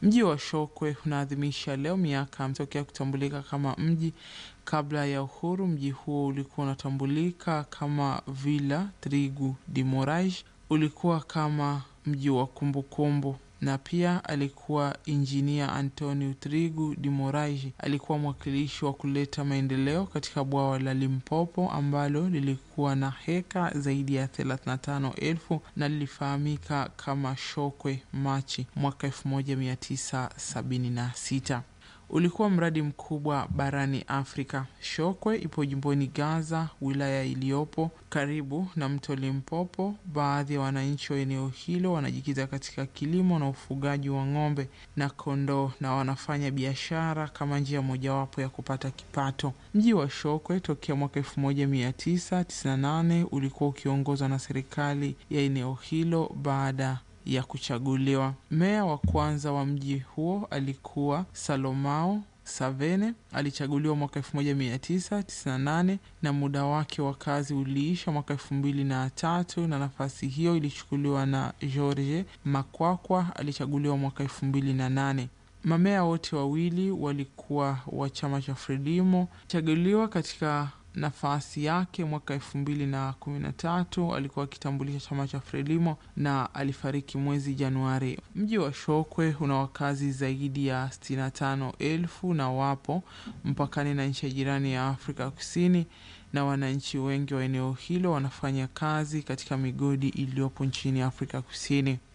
Mji wa Shokwe unaadhimisha leo miaka tokea kutambulika kama mji. Kabla ya uhuru, mji huo ulikuwa unatambulika kama Villa Trigu de Moraes. Ulikuwa kama mji wa kumbukumbu na pia alikuwa injinia Antonio Trigu de Moraes alikuwa mwakilishi wa kuleta maendeleo katika bwawa la Limpopo ambalo lilikuwa na heka zaidi ya 35,000 na lilifahamika kama Shokwe Machi mwaka 1976. Ulikuwa mradi mkubwa barani Afrika. Shokwe ipo jimboni Gaza, wilaya iliyopo karibu na mto Limpopo. Baadhi ya wananchi wa eneo hilo wanajikita katika kilimo na ufugaji wa ng'ombe na kondoo na wanafanya biashara kama njia mojawapo ya kupata kipato. Mji wa Shokwe tokea mwaka 1998 ulikuwa ukiongozwa na serikali ya eneo hilo baada ya kuchaguliwa. Meya wa kwanza wa mji huo alikuwa Salomao Savene, alichaguliwa mwaka 1998 na muda wake wa kazi uliisha mwaka elfu mbili na tatu na nafasi hiyo ilichukuliwa na George Makwakwa, alichaguliwa mwaka elfu mbili na nane. Mameya wote wawili walikuwa wa chama cha Frelimo. Chaguliwa katika nafasi yake mwaka elfu mbili na kumi na tatu alikuwa akitambulisha chama cha Frelimo na alifariki mwezi Januari. Mji wa Shokwe una wakazi zaidi ya sitini na tano elfu na wapo mpakani na nchi ya jirani ya Afrika Kusini, na wananchi wengi wa eneo hilo wanafanya kazi katika migodi iliyopo nchini Afrika Kusini.